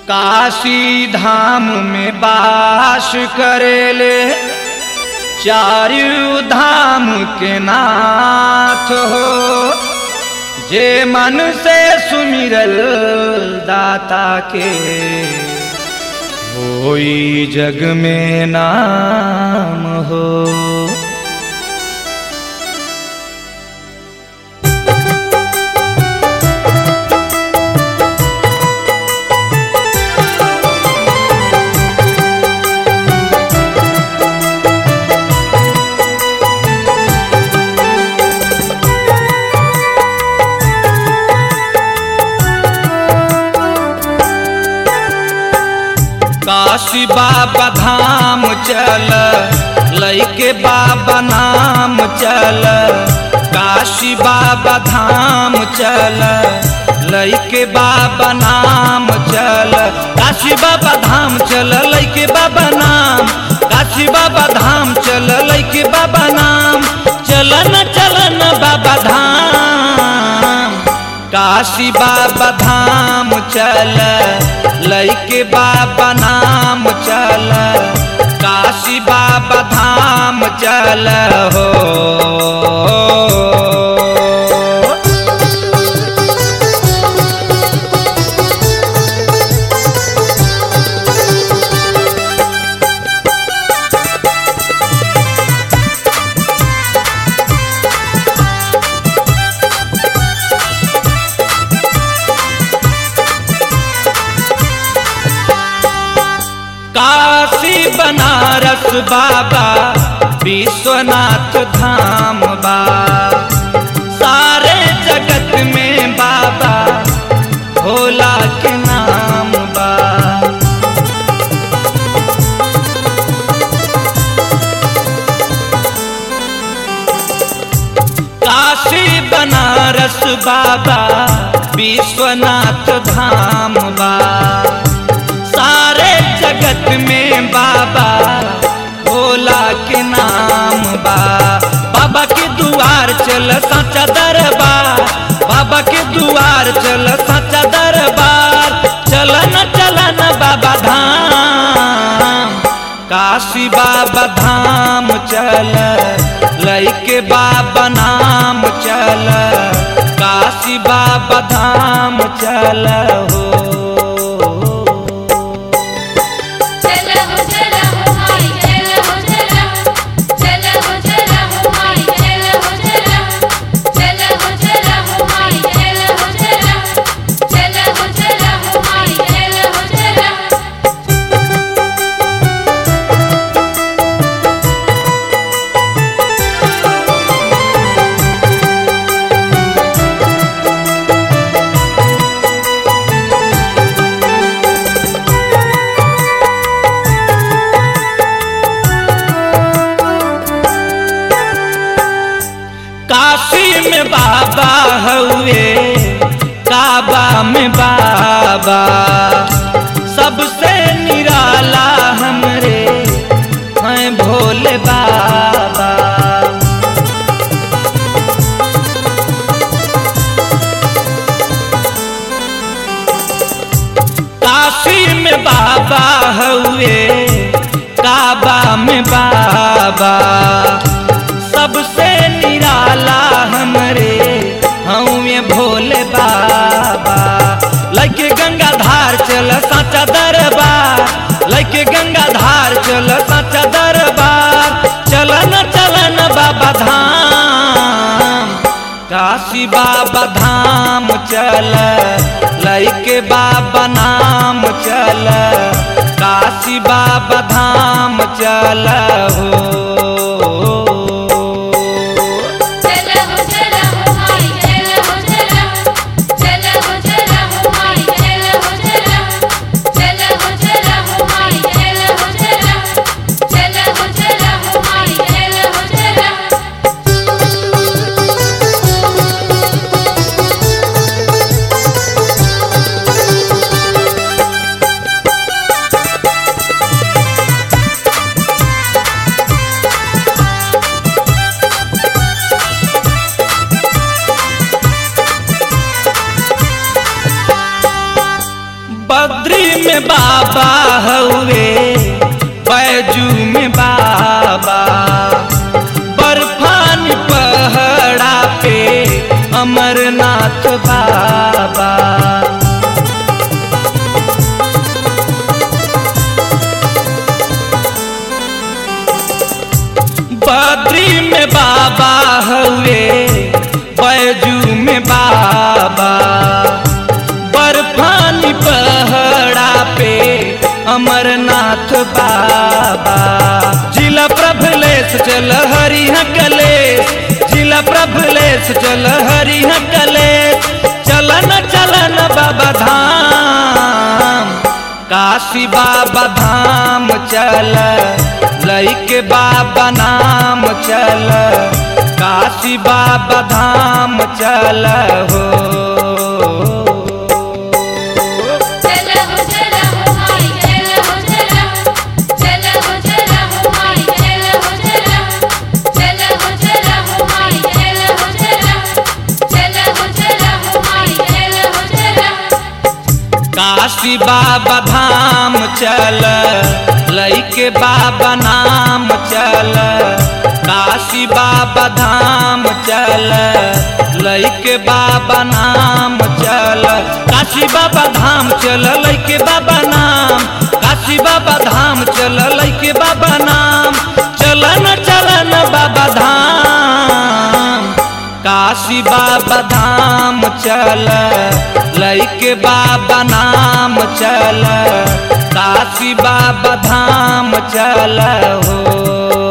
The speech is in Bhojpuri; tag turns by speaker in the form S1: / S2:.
S1: काशी धाम में बास करेले चारू धाम के नाथ हो जे मन से सुमिरल दाता के होई जग में नाम हो काशी बाबा धाम चल लैके बाबा नाम चल काशी बाबा धाम चल लैके बाबा नाम चल काशी बाबा धाम चल लैके बाबा नाम काशी बाबा धाम चल लैके बाबा नाम चलन चलन बाबा धाम काशी बाबा धाम चल लैके बाबा नाम चल काशी बाबा धाम चल हो काशी बनारस बाबा विश्वनाथ धाम बा सारे जगत में बाबा भोला के नाम बा काशी बनारस बाबा विश्वनाथ धाम बा सारे जगत में बाबा भोला के नाम बा बाबा के दुआर चल सच्चा दरबार बाबा के दुआर चल सच्चा दरबार चलन चलन बाबा धाम काशी बाबा धाम चल लैके बाबा नाम चल काशी बाबा धाम चल हो
S2: चला हो चला हो माई चला हो चला चला हो चला हो माई चला हो चला चला हो चला हो माई चला हो चला चला हो चला हो माई चला हो चला
S1: काशी में बाबा हुए काबा में बाबा सबसे निराला हमरे हैं भोले बाबा काशी में बाबा हुए काबा में बाबा सबसे निराला हमरे हमें भोले बाबा लैके गंगा धार चल साचा दरबार लैके गंगा धार चल साचा दरबार चलन चलन बाबा धाम काशी बाबा धाम चल लैके बाबा नाम चल काशी बाबा धाम चल हो
S2: चला हो चला हो माई चला हो चला चला हो चला हो माई चला हो चला चला हो चला हो माई चला हो चला चला हो चला हो माई चला हो चला
S1: में बाबा हउए बैजू में बाबा बर्फानी पहड़ा पे अमरनाथ बाबा बद्री में बाबा हुए बैजू में बाबा बर्फानी पहड़ा पे अमरनाथ बाबा जिला प्रभलेश चल हरिह कलेश जिला प्रभलेश चल हरिह कलेश चलन चलन बाबा धाम काशी बाबा धाम चल लैके बाबा नाम चल काशी बाबा धाम चल हो
S2: चल हो चल हो माई चल हो चल चल हो चल हो माई चल हो चल चल हो चल हो माई चल हो चल चल हो चल हो माई चल हो चल
S1: काशी बाबा धाम चल लैके बाबा नाम चल काशी बाबा धाम चल लैके बाबा नाम चल काशी बाबा धाम चल लैके बाबा नाम काशी बाबा धाम चल लैके बाबा नाम चलन चलन बाबा धाम काशी बाबा धाम चल लैके बाबा नाम चल काशी बाबा धाम चल हो